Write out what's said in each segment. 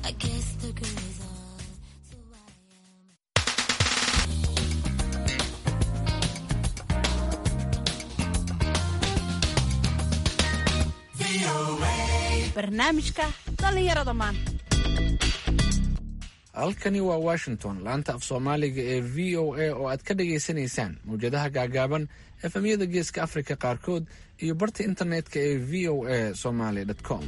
I guess the girls are. So I am. barnaamijka dhallinyarada maanta halkani waa washington laanta af soomaaliga ee v o a oo aad ka dhagaysanaysaan mawjadaha gaagaaban efemyada geeska afrika qaarkood iyo barta internetka ee v o a somaly com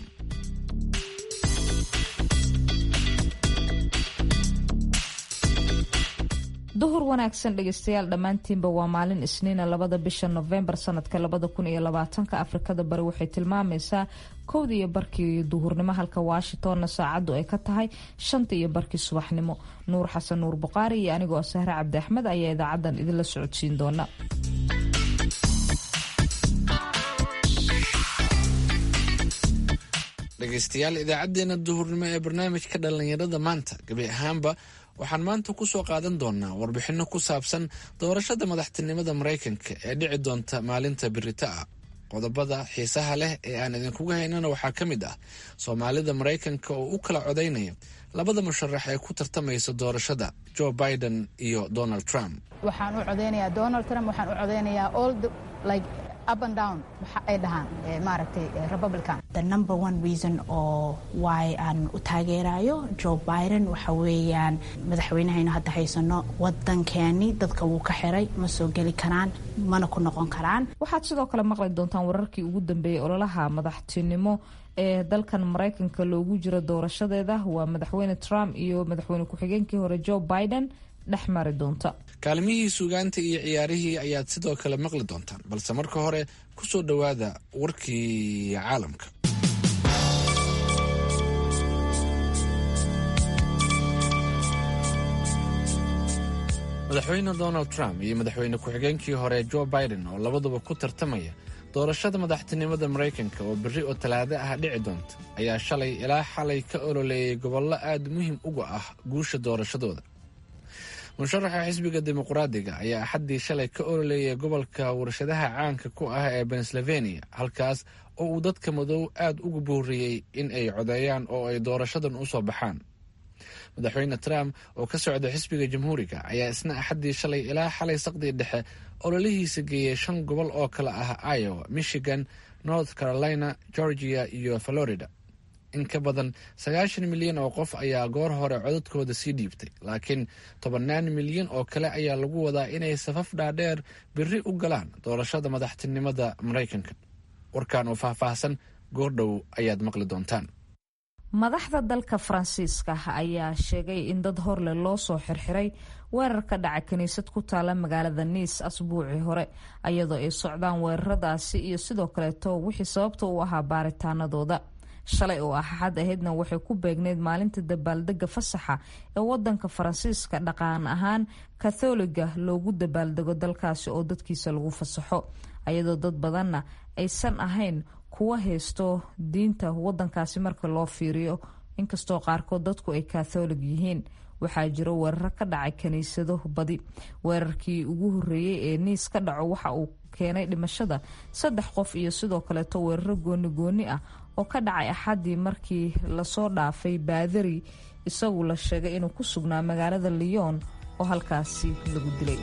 duhur wanaagsan dhegeystayaal dhammaantiinba waa maalin isniina labada bisha nofembar sanadka labada kun iyo labaatanka afrikada bari waxay tilmaamaysaa kowda iyo barkii duhurnimo halka washingtonna saacaddu ay ka tahay shanta iyo barkii subaxnimo nuur xasan nuur buqaari iyo anigoo sahre cabdi axmed ayaa idaacadan idinla socodsiin doona dhegaystayaal idaacadeena duhurnimo ee barnaamijka dhallinyarada maanta gebi ahaanba waxaan maanta ku soo qaadan doonaa warbixinno ku saabsan doorashada madaxtinimada maraykanka ee dhici doonta maalinta birita ah qodobada xiisaha leh ee aan idinkuga haynana waxaa ka mid ah soomaalida maraykanka oo u kala codaynaya labada musharax ee ku tartamaysa doorashada joe biden iyo donald trump waxaan u codeynayaa donald trump waxaan u codeynayaa all the, like up and down waxa ay dhahaan eh, maaragtay eh, republican the number one reason oo why aan u taageerayo joe biden waxa weeyaan madaxweynahaynu hadda haysano wadankeeni dadka wuu ka xiray ma soo geli karaan mana ku noqon karaan waxaad sidoo kale maqli doontaan wararkii ugu dambeeyey ololaha madaxtinimo ee dalkan maraykanka loogu jiro doorashadeeda waa madaxweyne trump iyo madaxweyne ku-xigeenkii hore joe biden dhex mari doonta kaalmihii suugaanta iyo ciyaarihii ayaad sidoo kale maqli doontaan balse marka hore ku soo dhowaada warkii caalamka madaxweyne donald trump iyo madaxweyne ku-xigeenkii hore joe biden oo labaduba ku tartamaya doorashada madaxtinimada maraykanka oo berri oo talaado ah dhici doonta ayaa shalay ilaa xalay ka ololeeyay gobollo aad muhiim uga ah guusha doorashadooda musharaxa xisbiga dimuqraadiga ayaa axaddii shalay ka ololeeyay gobolka warshadaha caanka ku ah ee pennsylvania halkaas oo uu dadka madow aad ugu buuriyey in ay codeeyaan oo ay doorashadan u soo baxaan madaxweyne trump oo ka socda xisbiga jamhuuriga ayaa isna axaddii shalay ilaa xalay saqdii dhexe ololihiisa geeyey shan gobol oo kale ah iowa michigan north carolina georgia iyo florida in ka badan sagaashan milyan oo qof ayaa goor hore codadkooda sii dhiibtay laakiin tobannaan milyan oo kale ayaa lagu wadaa inay safaf dhaadheer biri u galaan doorashada madaxtinimada maraykanka warkan oo faahfaahsan goordhow ayaad maqli doontaan madaxda dalka faransiiska ayaa sheegay in dad horleh loo soo xirxiray weerar ka dhaca kiniisad ku taala magaalada niis asbuucii hore ayadoo ay socdaan weeraradaasi iyo sidoo kaleeto wixii sababta u ahaa baaritaanadooda shalay oo axad ahaydna waxay ku beegneyd maalinta dabaaldega fasaxa ee wadanka faransiiska dhaqan ahaan katholiga loogu dabaaldego dalkaasi oo dadkiisa lagu fasaxo ayadoo dad badanna aysan ahayn kuwa haysto diinta wadankaasi marka loo fiiriyo inkastoo qaarkood dadku ay katholig yihiin waxaa jiro weeraro ka dhacay kiniisado badi weerarkii ugu horeeyey ee niis ka dhaco waxa uu keenay dhimashada saddex qof iyo sidoo kaleeto weeraro gooni gooni ah oo ka dhacay axaddii markii lasoo dhaafay baadari isagu la sheegay inuu ku sugnaa magaalada lyon oo halkaasi lagu dilay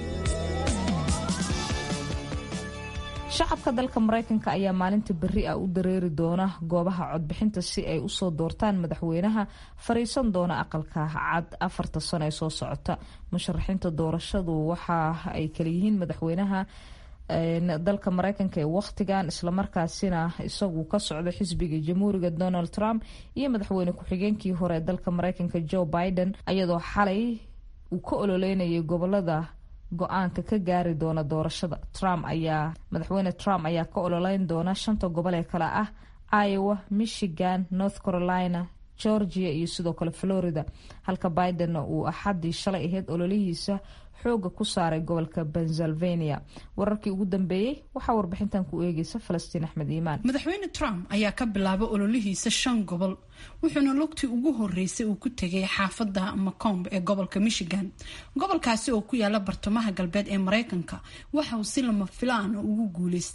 shacabka dalka maraykanka ayaa maalinta berri ah u dareeri doona goobaha codbixinta si ay usoo doortaan madaxweynaha fariisan doona aqalka cad afarta sano ee soo socota musharaxiinta doorashadu waxa ay kalayihiin madaxweynaha dalka maraykanka ee wakhtigan islamarkaasina isagu ka socdo xisbiga jamhuuriga donald trump iyo madaxweyne ku-xigeenkii hore ee dalka maraykanka joe biden ayadoo xalay uu ka ololeynayay gobolada go-aanka ka gaari doona doorashada trump ayaa madaxweyne trump ayaa ka ololeyn doona shanta gobol ee kale ah iowa michigan north carolina georgia iyo sidoo kale florida halka bidenna uu axaddii shalay ahayd ololihiisa xooga ku saaray gobolka pennsylvania wararkii ugu dambeeyey waxaa warbixintan ku eegeysa falastiin axmed iimaan madaxweyne trump ayaa ka bilaabay ololihiisa shan gobol wuxuuna lugtii ugu horeysay uu ku tegay xaafada macomb ee gobolka michigan gobolkaasi oo ku yaala bartamaha galbeed ee mareykanka waxa uu si lama filaan ugu guuleystay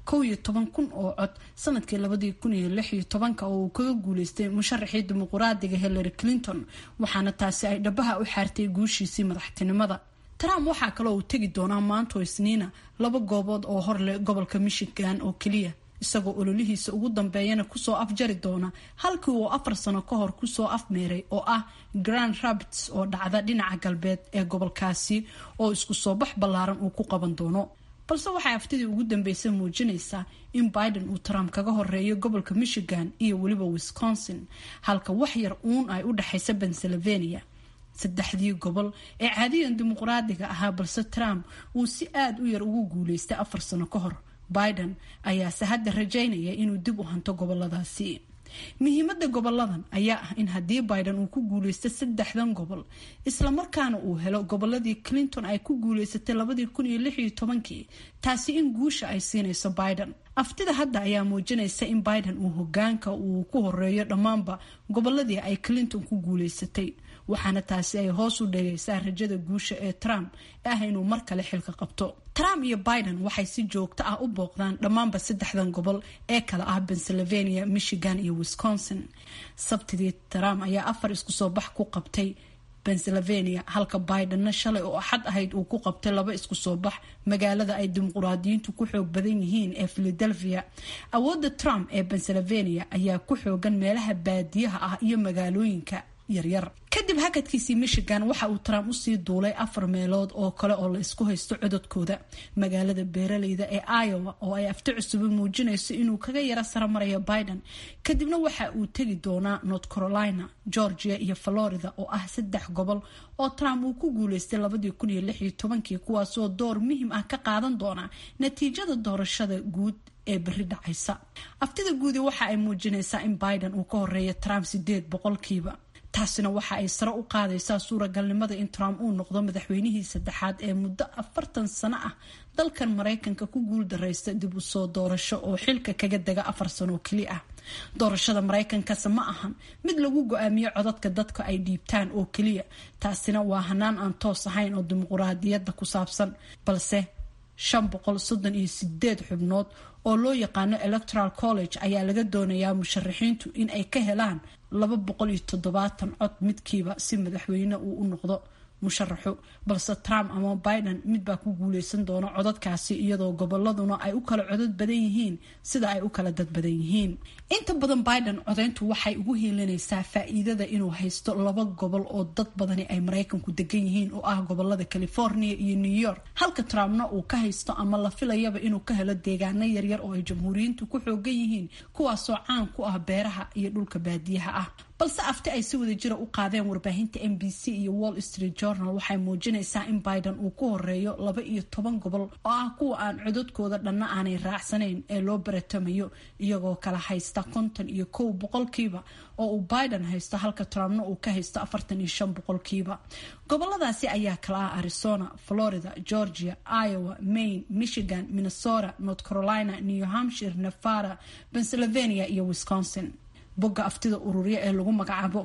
kow iyo toban kun oo cod sanadkii labadii kun iyo lix iyo tobanka oo uu kaga guuleystay musharaxii dimuquraadiga hillary clinton waxaana taasi ay dhabaha u xaartay guushiisii madaxtinimada trump waxaa kaloo uu tegi doonaa maanto isniina laba goobood oo hor leh gobolka michigan oo keliya isagoo ololihiisa ugu dambeeyana kusoo afjari doona halkii uu afar sano ka hor kusoo afmeeray oo ah grand rapids oo dhacda dhinaca galbeed ee gobolkaasi oo isku soo bax ballaaran uu ku qaban doono balse waxay aftidii ugu dambeysay muujinaysaa in biden uu trump kaga horeeyo gobolka michigan iyo weliba wisconsin halka wax yar uun ay u dhexaysa pennsylvania saddexdii gobol ee caadiyan dimuqraadiga ahaa balse trump uu si aada u yar ugu guuleystay afar sano ka hor biden ayaase hadda rajaynaya inuu dib u hanto goboladaasi muhiimada goboladan ayaa ah in haddii biden uu ku guuleysto saddexdan gobol islamarkaana uu helo goboladii clinton ay ku guuleysatay labadii kun iyo lix iyo tobankii taasi in guusha ay siinayso biden aftida hadda ayaa muujinaysa in biden uu hogaanka uu ku horeeyo dhammaanba goboladii ay clinton ku guuleysatay waxaana taasi ay hoos u dhegaysaa rajada guusha ee trump ah inuu mar kale xilka qabto trump iyo biden waxay si joogto ah u booqdaan dhammaanba saddexdan gobol ee kale ah pennsylvania michigan iyo wisconsin sabtidii trump ayaa afar isku soo bax ku qabtay pennsylvania halka bidenna shalay oo axad ahayd uu ku qabtay laba isku soo bax magaalada ay dimuquraadiyiintu ku xoog badan yihiin ee philadelphia awoodda trump ee pennsylvania ayaa ku xoogan meelaha baadiyaha ah iyo magaalooyinka yaryar kadib hakadkiisii michigan waxa uu trump usii duulay afar meelood oo kale oo la isku haysto cododkooda magaalada beeraleyda ee iowa oo ay afti cusubi muujinayso inuu kaga yaro saramarayo biden kadibna waxa uu tegi doonaa north carolina georgia iyo florida oo ah saddex gobol oo trump uu ku guuleystay labadii kun iyo lix iyo tobankii kuwaasoo door muhim ah ka qaadan doona natiijada doorashada guud ee beri dhacaysa aftida guudi waxa ay muujinaysaa in biden uu ka horeeya trump sideed boqolkiiba taasina waxa ay sare u qaadaysaa suuragalnimada in trump uu noqdo madaxweynihii saddexaad ee muddo afartan sano ah dalkan maraykanka ku guul daraysta dib u soo doorasho oo xilka kaga dega afar sano oo keli ah doorashada maraykankase ma ahan mid lagu go-aamiyo codadka dadka ay dhiibtaan oo keliya taasina waa hanaan aan toos ahayn oo dimuquraadiyadda ku saabsan balse shan boqol soddon iyo sideed xubnood oo loo yaqaano electoral college ayaa laga doonayaa musharaxiintu in ay ka helaan laba boqol iyo toddobaatan cod midkiiba si madaxweyne uu u noqdo musharaxu balse trump ama biden midbaa ku guuleysan doona codadkaasi iyadoo goboladuna ay u kala codod badan yihiin sida ay u kala dad badan yihiin inta badan biden codeyntu waxay ugu hiilinaysaa faa-iidada inuu haysto laba gobol oo dad badani ay maraykanku degan yihiin oo ah gobolada california iyo new york halka trumpna uu ka haysto ama la filayaba inuu ka helo deegaano yaryar oo ay jamhuuriyiintu ku xoogan yihiin kuwaasoo caan ku ah beeraha iyo dhulka baadiyaha ah balse afti ay si wada jira u qaadeen warbaahinta m b c iyo wall street journal waxay muujinaysaa in biden uu ku horeeyo laba iyo toban gobol oo ah kuwa aan cododkooda dhanna aanay raacsanayn ee loo baratamayo iyagoo kala haysta konton iyo kow boqolkiiba oo uu biden haysto halka trumpna uu ka haysto afartan iyo shan boqolkiiba goboladaasi ayaa kala ah arizona florida georgia iowa maine michigan minnesota north carolina new hampshire nevada pennsylvania iyo wisconsin bogga aftida ururya ee lagu magacaabo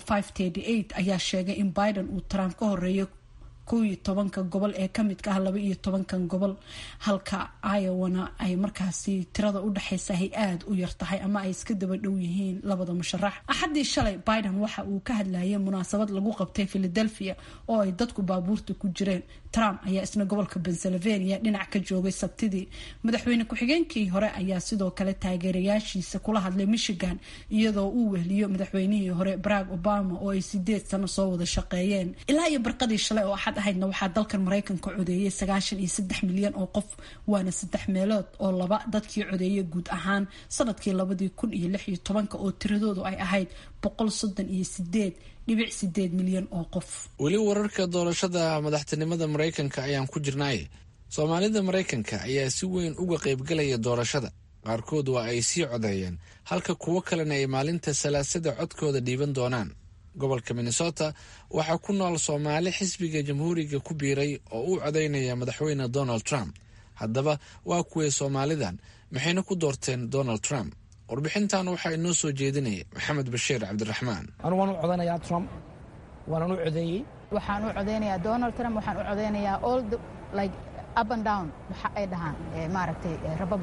ayaa sheegay in biden uu trump ka horeeyo kow iyo tobanka gobol ee kamidka ah laba iyo tobankan gobol halka iowana ay markaasi tirada u dhexaysa ay aada u yar tahay ama ay iska daba dhow yihiin labada musharax axaddii shalay biden waxa uu ka hadlayay munaasabad lagu qabtay philadelphia oo ay dadku baabuurta ku jireen trump ayaa isna gobolka pennsylvania dhinac ka joogay sabtidii madaxweyne ku-xigeenkii hore ayaa sidoo kale taageerayaashiisa kula hadlay michigan iyadoo uu wehliyo madaxweynihii hore barack obama oo ay sideed sano soo wada shaqeeyeen ilaa iyo barqadii shalay oo axad ahaydna waxaa dalkan maraykanka codeeyay sagaashan iyo saddex milyan oo qof waana saddex meelood oo laba dadkii codeeyay guud ahaan sanadkii labadii kun iyo lix iyo tobanka oo tiradoodu ay ahayd boqol soddon iyo sideed dhibic sideed milyan oo qof weli wararka doorashada madaxtinimada maraykanka ayaan ku jirnaaye soomaalida maraykanka ayaa si weyn uga qaybgalaya doorashada qaarkood waa ay sii codeeyeen halka kuwo kalena ay maalinta salaasada codkooda dhiiban doonaan gobolka minnesota waxaa ku nool soomaali xisbiga jamhuuriga ku biiray oo u codeynaya madaxweyne donald trump haddaba waa kuway soomaalidan maxayna ku doorteen donald trump warbixintan waxaa inoo soo jeedinaya maxamed bashiir cabdiraxmaan anu waan u codanayaa trump waanan u codeeyey waxaan u codeynayaa donald trump waxaan u codeynayaa all the like up and down waxa ay dhahaan maaragtay republican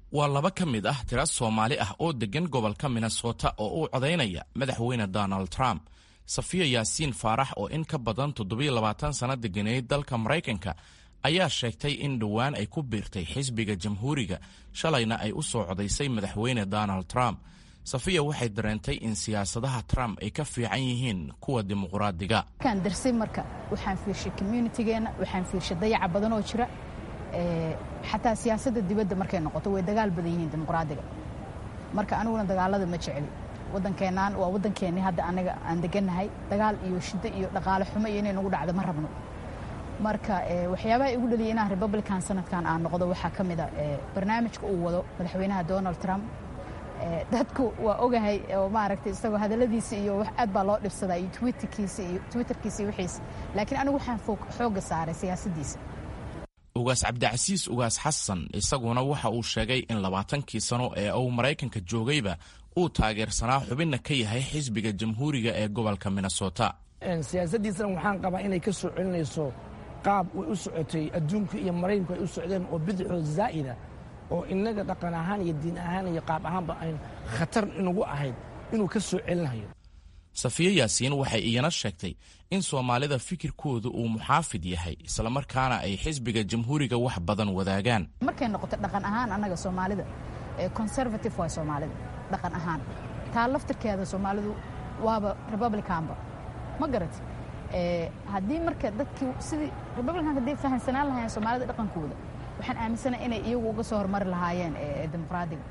waa laba ka mid ah tira soomaali ah oo deggan gobolka minnesota oo u codaynaya madaxweyne donald trump safiya yaasiin faarax oo in ka badan toddobiyo labaatan sanno deganeyd dalka maraykanka ayaa sheegtay in dhowaan ay ku biirtay xisbiga jamhuuriga shalayna ay u soo codaysay madaxweyne donald trump safiya waxay dareentay in siyaasadaha trump ay ka fiican yihiin kuwa dimuqraadiga markaan darsay marka waxaan fiirshay communitygeenna waxaan fiirshay dayaca badan oo jira xataa siyaasadda dibadda markay noqoto way dagaal badan yihiin dimuqraadiga marka aniguna dagaalada ma jecli wadankeenaan waa waddankeennii hadda anaga aan degannahay dagaal iyo shiddo iyo dhaqaale xumo iyo inay nagu dhacdo ma rabno marka waxyaabaha igu dhaliyay inaan republican sanadkan aan noqdo waxaa ka mid a barnaamijka uu wado madaxweynaha donald trump dadku waa ogahay oo maaragtay isagoo hadalladiisa iyo wax aad baa loo dhibsadaa iyo twitterkiisa iyo twitterkiisa iyo wixiisa laakiin anigu waxaan xoogga saaray siyaasaddiisa ugaas cabdicasiis ugaas xasan isaguna waxa uu sheegay in labaatankii sano ee uu maraykanka joogayba uu taageersanaa xubinna ka yahay xisbiga jamhuuriga ee gobolka minnesota siyaasaddiisana waxaan qabaa inay ka soo celinayso qaab way u socotay adduunka iyo maraykanku ay u socdeen oo bidixoo zaa'ida oo innaga dhaqan ahaan iyo diin ahaan iyo qaab ahaanba ayn khatar inugu ahayd inuu ka soo celinayo safiye yaasiin waxay iyana sheegtay in soomaalida fikirkooda uu muxaafid yahay islamarkaana ay xisbiga jamhuuriga wax badan wadaagaan markay noqoto dhaqan ahaan annaga soomaalida conservative waa soomaalida dhaqan ahaan taa laftirkeeda soomaalidu waaba republicanba ma garati haddii marka dadkii sidii republicanka hadday fahamsanaan lahaayeen soomaalida dhaqankooda waxaan aaminsanahay inay iyagu uga soo hormari lahaayeen dimuqraadiga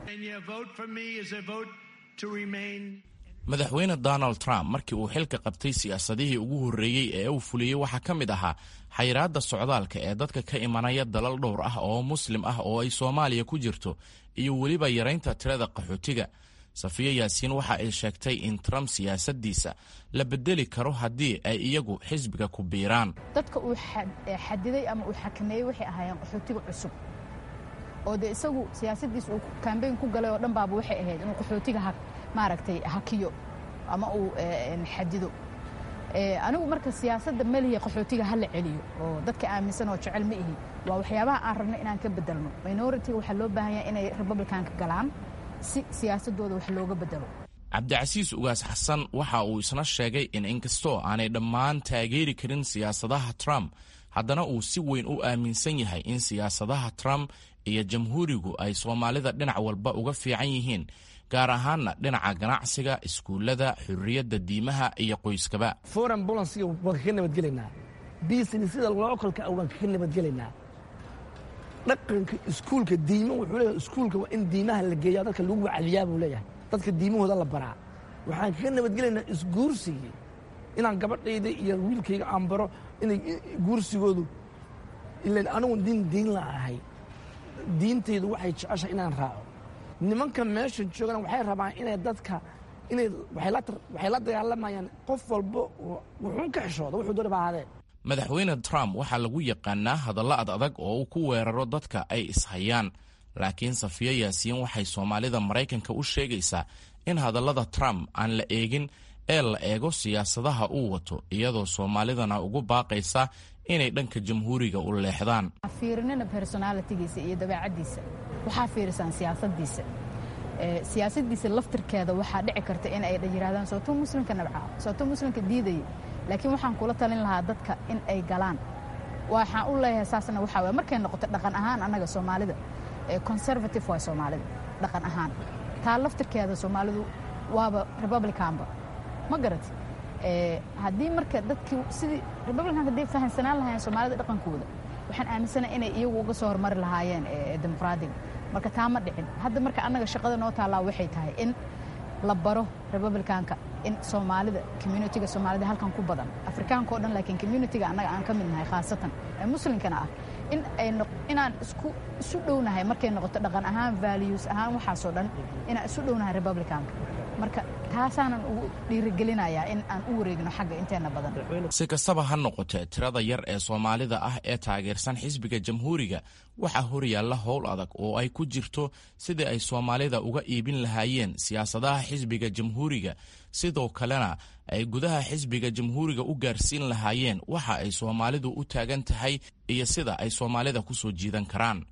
madaxweyne donald trump markii uu xilka qabtay siyaasadihii ugu horreeyey ee uu fuliyey waxaa ka mid ahaa xayiraadda socdaalka ee dadka ka imanaya dalal dhowr ah oo muslim ah oo ay soomaaliya ku jirto iyo weliba yaraynta tirada qaxootiga safiya yaasiin waxa ay sheegtay in trump siyaasaddiisa la bedeli karo haddii ay iyagu xisbiga ku biiraan dadka uu xadiday ama uu xakameeyey waxay ahaayeen qaxootiga cusub oo dee isagu siyaasaddiisa uu kambeyn ku galay oo dhan baaba waxay ahayd inuu qaxootiga maaragtay hakiyo ama uu xadido anigu marka siyaasadda melihi qaxootiga ha la celiyo oo dadka aaminsan oo jecel ma ihi waa waxyaabaha aan rabno inaan ka bedelno minoritiga waxaa loo baahan yahay inay republicanka galaan si siyaasadooda wax looga bedelo cabdicasiis ugaas xasan waxa uu isna sheegay in inkastoo aanay dhammaan taageeri karin siyaasadaha trump haddana uu si weyn u aaminsan yahay in siyaasadaha trump iyo jamhuurigu ay soomaalida dhinac walba uga fiican yihiin gaar ahaanna dhinaca ganacsiga iskuullada xurriyadda diimaha iyo qoyskaba foreign bolansiga waan kaga nabadgelaynaa biisinisida lookolka ah waan kaga nabadgelaynaa dhaqanka iskuulka diimo wuxuu leeyahay iskuulka waa in diimaha la geeyaa dadka lagu wacdiyaa buu leeyahay dadka diimahooda la baraa waxaan kaga nabadgelaynaa isguursigii inaan gabadhayda iyo wiilkayga aan baro inay guursigoodu ilan anigu diin diin la ahay diintaydu waxay jeceshahay inaan raaco nimanka meesha joogana waxay rabaan inay dadka inay waxay la dagaalamayaan qof walba wuxuun ka xishooda wuxuu dooni baa ahaadee madaxweyne trump waxaa lagu yaqaanaa hadallo ad adag oo uu ku weeraro dadka ay ishayaan laakiin safiya yaasiin waxay soomaalida maraykanka u sheegaysaa in hadallada trump aan la eegin ee la eego siyaasadaha uu wato iyadoo soomaalidana ugu baaqaysa inay dhanka jamhuuriga u leexdaan fiirinina personalitigiisa iyo dabeecaddiisa waxaa fiirisaan siyaasaddiisa siyaasaddiisa laftirkeeda waxaa dhici karta in ay yidhahdaan sooto muslimka nabca sooto muslimka diidaya laakiin waxaan kula talin lahaa dadka in ay galaan waxaan u leeyahay saasna waxaa waye markay noqoto dhaqan ahaan annaga soomaalida conservative waa soomaalida dhaqan ahaan taa laftirkeeda soomaalidu waaba republicanba ma garati haddii marka dadkii sidii republicanka hadday fahamsanaan lahaayeen soomaalida dhaqankooda waxaan aaminsanahay inay iyagu uga soo hormari lahaayeen dimuqraadiga marka taa ma dhicin hadda marka annaga shaqada noo taallaa waxay tahay in la baro republicanka in soomaalida communitiga soomaalida halkan ku badan afrikaanka o dhan laakiin communitiga annaga aan ka mid nahay khaasatan ee muslimkana ah in ay inaan isku isu dhownahay markay noqoto dhaqan ahaan values ahaan waxaasoo dhan inaan isu dhownahay republicanka marka taasaanan ugu dhiirigelinayaa in aan u wareegno xagga inteena badan si kastaba ha noqotee tirada yar ee soomaalida ah ee taageersan xisbiga jamhuuriga waxaa horyaalla howl adag oo ay ku jirto sidii ay soomaalida uga iibin lahaayeen siyaasadaha xisbiga jamhuuriga sidoo kalena ay gudaha xisbiga jamhuuriga u gaarsiin lahaayeen waxa ay soomaalidu u taagan tahay iyo sida ay soomaalida ku soo jiidan karaan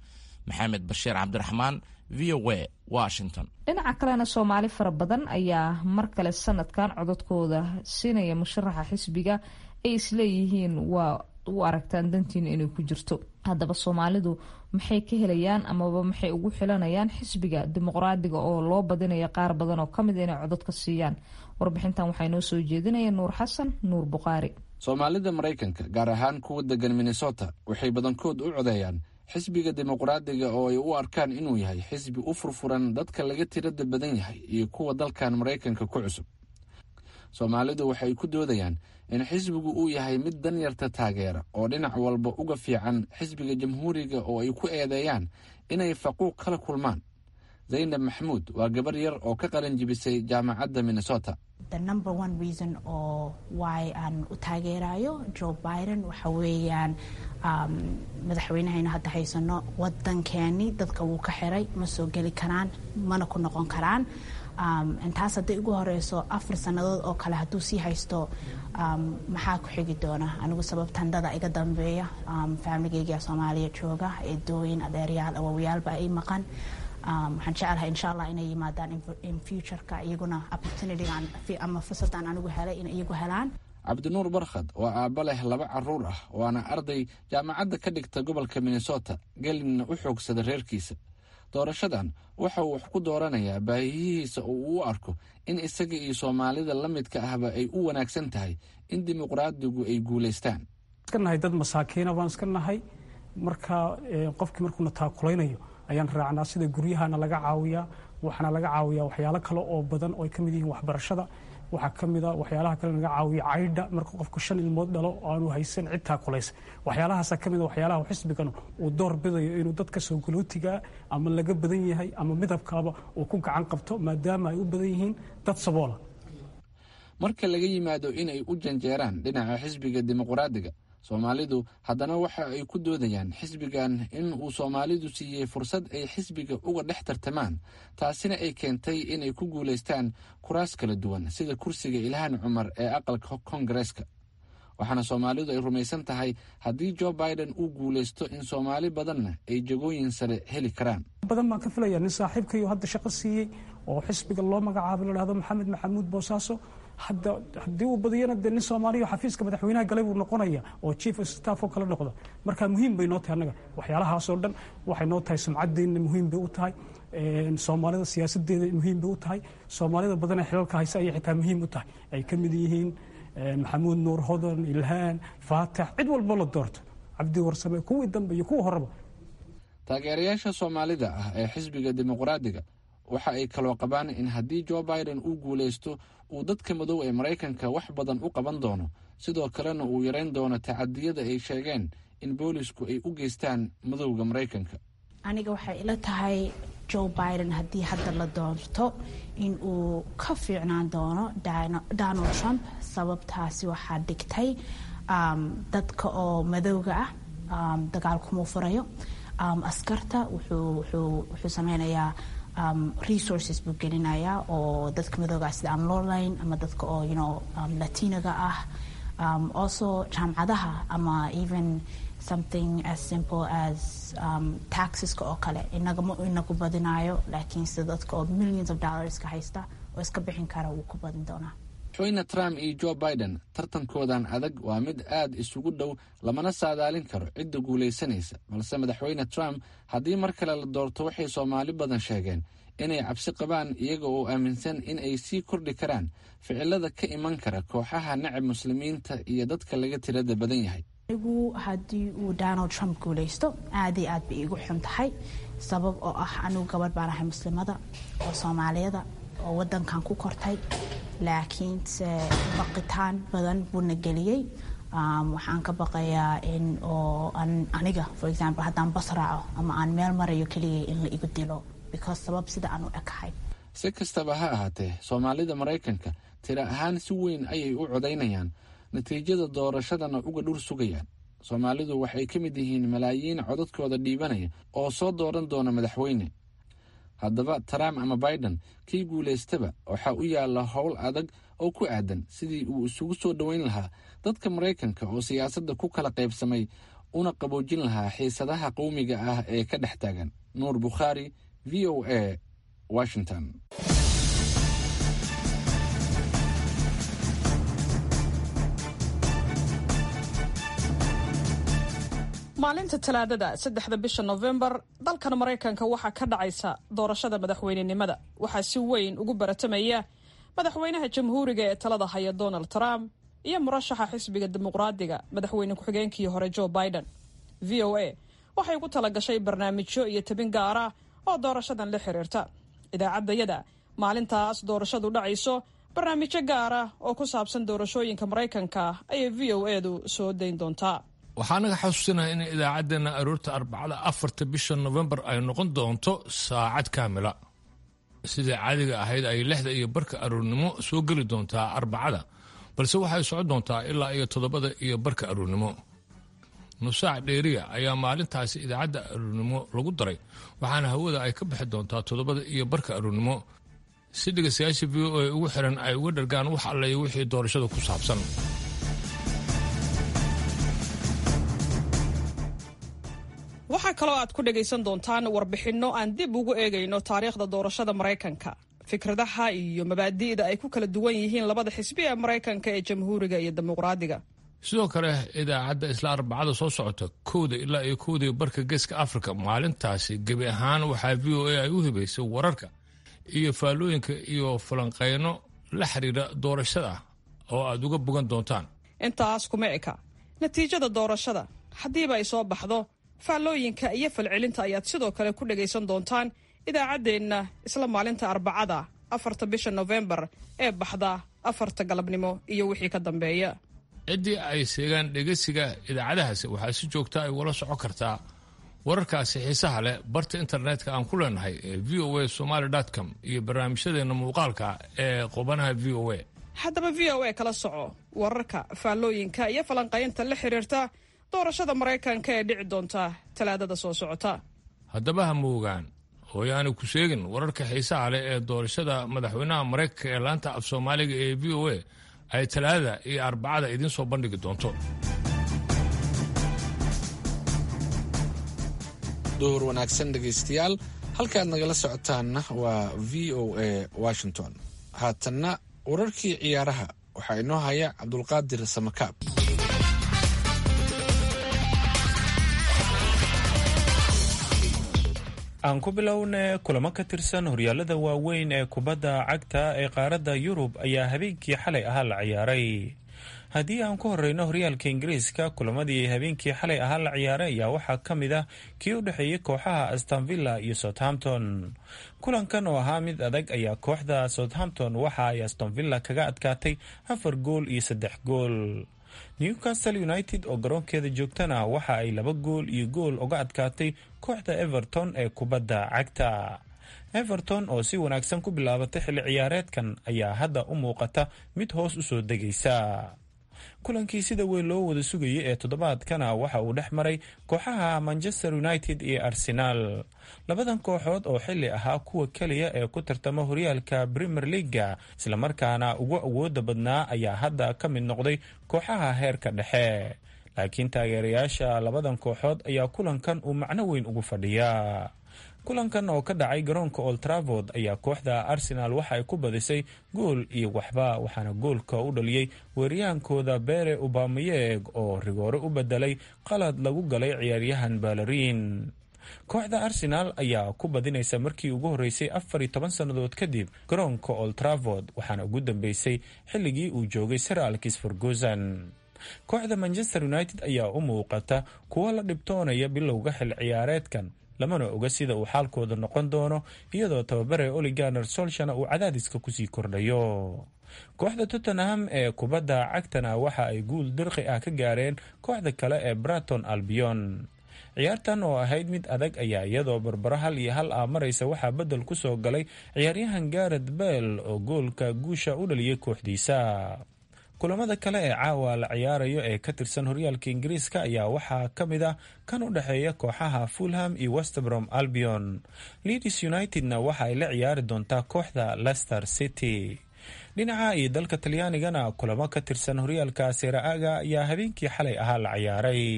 maxamed bashiir cabdiraxmaan v o a washington dhinaca kalena soomaali fara badan ayaa mar kale sanadkan codadkooda siinaya musharaxa xisbiga ay isleeyihiin waa u aragtaan dantiina inay ku jirto haddaba soomaalidu maxay ka helayaan amaba maxay ugu xilanayaan xisbiga dimuqraadiga oo loo badinaya qaar badan oo kamid inay codad ka siiyaan warbixintan waxaa inoo soo jeedinaya nuur xasan nuur buqaari soomaalida maraykanka gaar ahaan kuwa degan minnesota waxay badankood u codeeyaan xisbiga dimuqraadiga oo ay u arkaan inuu yahay xisbi u furfuran dadka laga tirada badan yahay iyo kuwa dalkan maraykanka ku cusub soomaalidu waxay ku doodayaan in xisbigu uu yahay mid danyarta taageera oo dhinac walba uga fiican xisbiga jamhuuriga oo ay ku eedeeyaan inay faquuq kala kulmaan zaynab maxamuud waa gabar yar oo ka qalin jibisay jaamacadda minnesota the number one reason oo why aan u taageerayo joe biden waxa weeyaan um, madaxweynahayna hadda haysano wadankeeni dadka wuu ka xiray ma soo geli karaan mana ku noqon karaan um, intaas hadday ugu horeyso afar sannadood oo kale hadduu sii haysto um, maxaa ku xigi doona anigu sababtan dada iga dambeeya um, faamiligeyga soomaaliya jooga eedooyin adeeryaal awowayaalba ay maqan waxaan jecelahay insha allah inay yimaadaan in futureka iyaguna opportunitygan ama fursadan anigu helay in iyagu helaan cabdinuur barkhad waa aabba leh laba caruur ah waana arday jaamacadda ka dhigta gobolka minnesota gelinna u xoogsada reerkiisa doorashadan waxa uu wax ku dooranayaa baahiyihiisa oo uu u arko in isaga iyo soomaalida la midka ahba ay u wanaagsan tahay in dimuqraadigu ay guulaystaan iska nahay dad masaakiina baan iska nahay marka qofkii markuuna taakulaynayo ayaan raacnaa sida guryahana laga caawiyaa waxaana laga caawiyaa waxyaalo kale oo badan oo ay ka mid yihiin waxbarashada waxaa ka mid a waxyaalaha kale laga caawiya caydha marka qofku shan ilmood dhalo oo aanu haysan cid taakulaysa waxyaalahaasa ka mid a waxyaalaha xisbigan uu door bidayo inuu dadka soo galootigaa ama laga badan yahay ama midabkaaba uu ku gacan qabto maadaama ay u badan yihiin dad saboola marka laga yimaado inay u janjeeraan dhinaca xisbiga dimuqraadiga soomaalidu haddana waxa ay ku doodayaan xisbigan in uu soomaalidu siiyey fursad ay xisbiga uga dhex tartamaan taasina ay keentay inay ku guulaystaan kuraas kala duwan sida kursiga ilhaan cumar ee aqalka kongareeska waxaana soomaalidu ay rumaysan tahay haddii jo biden uu guulaysto in soomaali badanna ay jagooyin sare heli karaan badan baan ka filaya nin saaxiibkayo hadda shaqo siiyey oo xisbiga loo magacaabay ladhahdo maxamed maxamuud boosaaso hadda haddii uu badiyana dee nin soomaaliya xafiiska madaxweynaha galay buu noqonaya oo chief of staff oo kale noqdo marka muhiim bay noo tahay annaga waxyaalahaasoo dhan waxay noo tahay sumcadeenna muhiim bay u tahay soomaalida siyaasadeeda muhiim bay u tahay soomaalida badan ee xilalka haysa ayay xitaa muhiim u tahay ay ka mid yihiin maxamuud nuur hodan ilhaan faatax cid walbo la doorto cabdi warsame kuwii dambe iyo kuwa horeba taageerayaasha soomaalida ah ee xisbiga dimuqraadiga waxa ay kaloo qabaan in haddii jo biden uu guulaysto uu dadka madow ee maraykanka wax badan u qaban doono sidoo kalena uu yarayn doono tacadiyada ay sheegeen in boolisku ay u geystaan madowga maraykanka aniga waxay ila tahay joe biden haddii hadda la doorto in uu ka fiicnaan doono donald trump sababtaasi waxaa dhigtay dadka oo madowga ah dagaal kumuu furayo askarta wuxuu sameynayaa resources buu gelinayaa oo dadka madooga ah sida aan loo layn ama dadka oo you know latinaga ah also jaamcadaha ama even something as simple as taxeska oo kale inaga ma inagu badinayo laakiin sida dadka oo millions of dollarska haysta oo iska bixin kara wuu ku badin doonaa madaxweyne trump iyo jo biden tartankoodan adag waa mid aad isugu dhow lamana saadaalin karo cidda guulaysanaysa balse madaxweyne trump haddii mar kale la doorto waxay soomaali badan sheegeen inay cabsi qabaan iyaga oo aaminsan in ay sii kordhi karaan ficilada ka iman kara kooxaha nacab muslimiinta iyo dadka laga tirada badan yahay anigu haddii uu donald trump guulaysto aad iyo aad bay iigu xun tahay sabab oo ah anigu gabadh baan ahay muslimada oo soomaaliyada oo wadankan ku kortay laakiinse baqitaan badan buuna geliyey waxaan ka baqayaa in oo aniga for example haddaan bas raaco ama aan meel marayo keligay in la igu dilo because sabab sida aan u ekahay si kastaba ha ahaatee soomaalida maraykanka tira ahaan si weyn ayay u codaynayaan natiijada doorashadana uga dhur sugayaan soomaalidu waxay ka mid yihiin malaayiin codadkooda dhiibanaya oo soo dooran doona madaxweyne haddaba trump ama biden kii guulaystaba waxaa u yaalla howl adag oo ku aadan sidii uu isugu soo dhoweyn lahaa dadka maraykanka oo siyaasadda ku kala qaybsamay una qaboojin lahaa xiisadaha qowmiga ah ee ka dhex taagan nuur bukhaari v o a washington maalinta talaadada saddexda bisha nofembar dalkan maraykanka waxaa ka dhacaysa doorashada madaxweynenimada waxaa si weyn ugu baratamaya madaxweynaha jamhuuriga ee talada haya donald trump iyo murashaxa xisbiga dimuqraadiga madaxweyne ku-xigeenkii hore joe biden v o a waxay ku talagashay barnaamijyo iyo tabin gaar ah oo doorashadan la xiriirta idaacaddayada maalintaas doorashadu dhacayso barnaamijyo gaar ah oo ku saabsan doorashooyinka maraykanka ayay v o edu soo dayn doontaa waxaa naga xasuusinaha in idaacaddeenna aroorta arbacada afarta bisha nofembar ay noqon doonto saacad kaamila sidai caadiga ahayd ay lixda iyo barka aroornimo soo geli doontaa arbacada balse waxay socon doontaa ilaa iyo toddobada iyo barka aroornimo nusaac dheeriya ayaa maalintaasi idaacadda aroornimo lagu daray waxaana hawada ay ka bixi doontaa toddobada iyo barka aroornimo si dhegaystayaasha v o a ugu xiran ay uga dhargaan wax allayo wixii doorashada ku saabsan waxaa kaloo aad ku dhagaysan doontaan warbixinno aan dib ugu eegayno taariikhda doorashada maraykanka fikradaha iyo mabaadi'da ay ku kala duwan yihiin labada xisbi ee maraykanka ee jamhuuriga iyo dimuqraadiga sidoo kale idaacadda isla arbacada soo socota kowda ilaa iyo kowdii barka geeska afrika maalintaasi gebi ahaan waxaa v o a ay u hibaysay wararka iyo faallooyinka iyo falanqayno la xiriira doorashada oo aad uga bogan doontaan intaas kuma eka natiijada doorashada haddiiba ay soo baxdo faallooyinka iyo falcelinta ayaad sidoo kale ku dhagaysan doontaan idaacaddeenna isla maalinta arbacada afarta bisha nofembar ee baxda afarta galabnimo iyo wixii ka dambeeya ciddii ay seegaan dhegeysiga idaacadahaasi waxaa si joogta ay ula socon kartaa wararkaasi xiisaha leh barta internetka aan ku leenahay ee v o a somaali com iyo barnaamijyadeenna muuqaalka ee qubanaha v o a haddaba v o a kala soco wararka faallooyinka iyo falanqaynta la xiriirta doorashada maraykanka ee dhici doonta talaadada soo socota haddaba ha moogaan hooyaani ku sheegin wararka xiisaha leh ee doorashada madaxweynaha maraykanka ee laanta af soomaaliga ee v o a ay talaadada iyo arbacada idiin soo bandhigi doonto duhur wanaagsan dhegaystayaal halkaad nagala socotaanna waa v o a washington haatanna wararkii ciyaaraha waxaa inoo haya cabdulqaadir samakaab aan ku bilowne kulamo ka tirsan horyaalada waaweyn ee kubadda cagta ee qaaradda yurub ayaa habeenkii xalay ahaa la ciyaaray haddii aan ku horeyno horyaalka ingiriiska kulamadii habeenkii xalay ahaa la ciyaaray ayaa waxaa ka mid ah kii u dhexeeyey kooxaha astonvilla iyo southampton kulankan oo ahaa mid adag ayaa kooxda southampton waxa ay astonvilla kaga adkaatay afar gool iyo saddex gool newcastle united oo garoonkeeda joogtana waxa ay laba gool iyo gool uga adkaatay kooxda everton ee kubadda cagta everton oo si wanaagsan ku bilaabatay xilli ciyaareedkan ayaa hadda u muuqata mid hoos usoo degaysa kulankii sida weyn loo wada sugayay ee toddobaadkana waxa uu dhex maray kooxaha manchester united iyo arsenaal labadan kooxood oo xili ahaa kuwa keliya ee ku tartama horyaalka premier leaga islamarkaana ugu awooda badnaa ayaa hadda ka mid noqday kooxaha heerka dhexe laakiin taageerayaasha labadan kooxood ayaa kulankan uu macno weyn ugu fadhiya kulankan oo ka dhacay garoonka old travord ayaa kooxda arsenal waxa ay ku badisay gool iyo waxba waxaana goolka u dhaliyey weeriyaankooda bere ubamayeg oo rigoore u bedelay qalad lagu galay ciyaaryahan balariin kooxda arsenal ayaa ku badinaysa markii ugu horeysay afar iyo toban sannadood kadib garoonka old travord waxaana ugu dambeysay xilligii uu joogay sir alkis ferguson kooxda manchester united ayaa u muuqata kuwo la dhibtoonaya bilowga xil ciyaareedkan lamana oga sida uu xaalkooda noqon doono iyadoo tababare oliganer solshana uu cadaadiska kusii kordhayo kooxda tottenham ee kubadda cagtana waxa ay guul dirqi ah ka gaareen kooxda kale ee braton albion ciyaartan oo ahayd mid adag ayaa iyadoo barbaro hal iyo hal ah maraysa waxaa bedel ku soo galay ciyaaryahan garet bell oo goolka guusha u dhaliyay kooxdiisa kulamada kale ee caawa la ciyaarayo ee ka tirsan horyaalka ingiriiska ayaa waxaa ka mid ah kan u dhexeeya kooxaha fulham iyo westbrom albion leeds unitedna waxa ay la ciyaari doontaa kooxda leicester city dhinaca iyo dalka talyaanigana kulamo ka tirsan horyaalka seera-aga ayaa habeenkii xalay ahaa la ciyaaray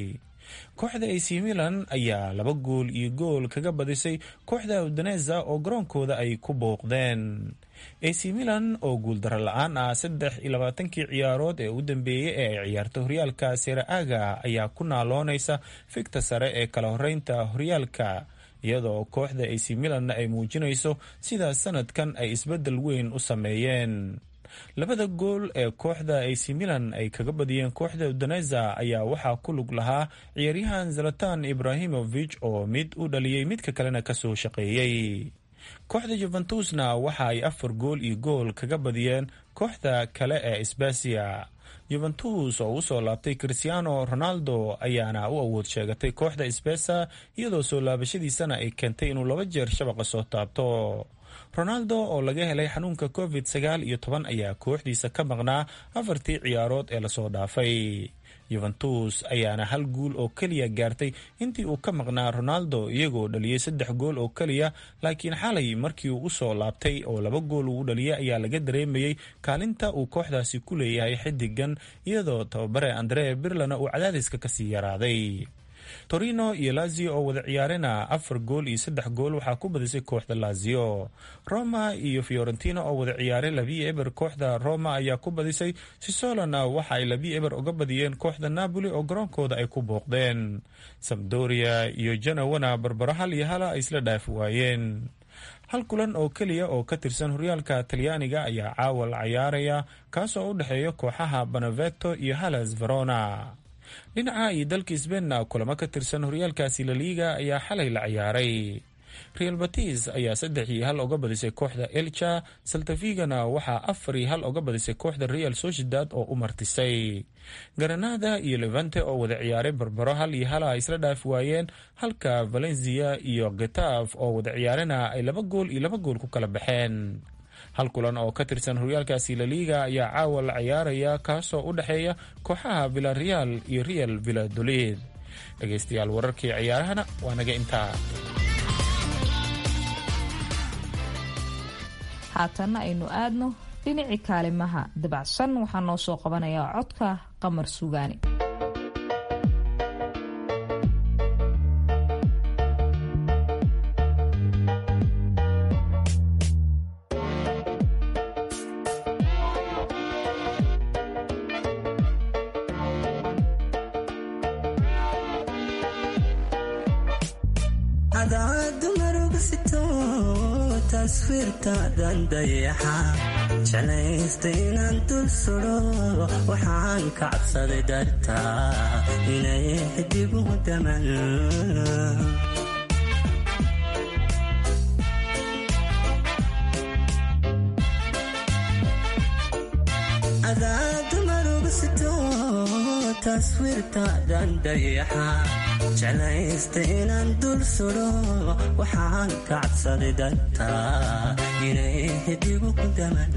kooxda ac milan ayaa laba gool iyo gool kaga badisay kooxda udoneza oo garoonkooda ay ku booqdeen ac milan oo guuldaro la-aan ah saddex iyo labaatankii ciyaarood ee u dambeeyey ee ay ciyaarta horyaalka seraaga ayaa ku naaloonaysa figta sare ee kala horeynta horyaalka iyadoo kooxda ac milanna ay muujinayso sida sanadkan ay isbedel weyn u sameeyeen labada gool ee kooxda ac milan ay kaga badiyeen kooxda udoneza ayaa waxaa ku lug lahaa ciyaaryahan zalatan ibrahimovich oo mid u dhaliyey midka kalena kasoo shaqeeyey kooxda juventusna waxa ay afar gool iyo gool kaga badiyeen kooxda kale ee sbasiya juventus oo usoo laabtay christiano ronaldo ayaana u awood sheegatay kooxda sbesa iyadoo soo laabashadiisana ay keentay inuu laba jeer shabaqa soo taabto ronaldo oo laga helay xanuunka covid sagaal iyo toban ayaa kooxdiisa ka maqnaa afartii ciyaarood ee lasoo dhaafay yuventus ayaana hal guul oo keliya gaartay intii uu ka maqnaa ronaldo iyagoo dhaliyey saddex gool oo keliya laakiin xalay markii uu usoo laabtay oo laba gool uu dhaliyay ayaa laga dareemayey kaalinta uu kooxdaasi ku leeyahay xidigan iyadoo tababare andre birlana uu cadaadiska kasii yaraaday torino iyo lazio oo wada ciyaarena afar gool iyo saddex gool waxaa ku badisay kooxda lazio roma iyo fiorentina oo wada ciyaaray labi eber kooxda roma ayaa ku badisay sisolona waxa ay labi eber uga badiyeen kooxda napoli oo garoonkooda ay ku booqdeen sabdoria iyo janawana barbaro hal iyo hala ay isla dhaafi waayeen hal kulan oo keliya oo ka tirsan horyaalka talyaaniga ayaa caawa la cayaaraya kaasoo u dhexeeya kooxaha beneveto iyo halas verona dhinaca iyo dalka sbeinna kulamo ka tirsan horyaalkaasi laliiga ayaa xalay la ciyaaray real batis ayaa saddex iyo hal uga badisay kooxda elcha saltafigana waxaa afar iyo hal uga badisay kooxda real sociedad oo u martisay garanada iyo levante oo wada ciyaaray barbaro hal iyo hala ay isla dhaafi waayeen halka valencia iyo getaf oo wada ciyaarena ay laba gool iyo laba gool ku kala baxeen hal kulan oo ka tirsan horyaalkaasi laliiga ayaa caawa la ciyaaraya kaasoo u dhexeeya kooxaha villareal iyo real villadolid dhegaystayaal wararkii ciyaarahana waa naga intaa haatanna aynu aadno dhinacii kaalimaha dabacsan waxaa noo soo qabanayaa codka qamar sugaani taswiirtaadan dayaxa jeclaysta inaan dul sudo waxaan ka cabsaday dartaa inay xidigu daman adadumarugusito taswiirtaadan dayaxa jeclaysta inaan dul sudo waxaan ka cabsaday dartaa inay xidigu daman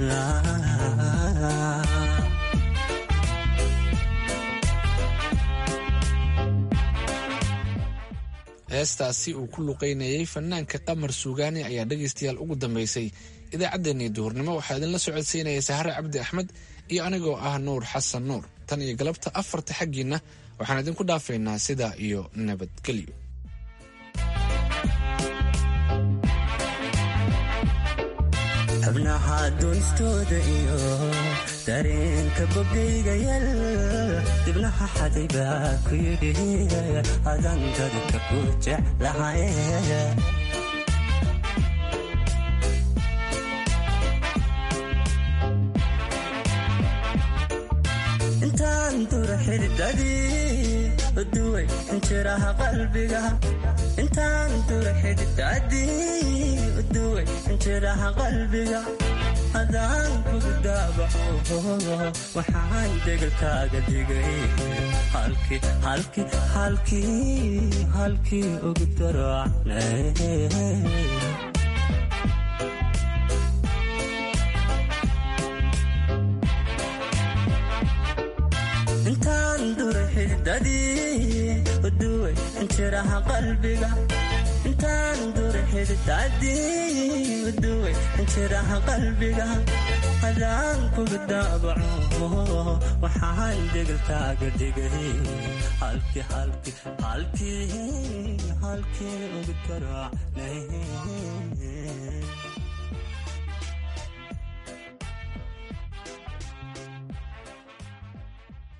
heestaasi uu ku luqaynayey fanaanka qamar suugaani ayaa dhegaystayaal ugu dambaysay idaacaddeenii duhurnimo waxaa idinla socodsiinaya sahare cabdi axmed iyo anigoo ah nuur xasan nuur tan iyo galabta afarta xaggiinna waxaan idinku dhaafaynaa sidaa iyo nabadgelyo xubnaha doonistooda iyo dareenka bogayga yal dibnaha xaday baa ku yidhi adan dadka ku jeclahay intaan dura xididadii uduway injiraha qalbiga intaan dura xididadii uduway injiraha qalbiga hadaan kugu daabaco waxaan degalkaaga dhigay halkii halkii halkii halkii ugu darocnay intaan dura xididadii uduway injiraha qalbiga intaan dura xididadii uduway injiraha qalbiga hadaan kuga daabaco waxaan degalkaaga dhigay halkii halkii halkii halkii ugu garaacnay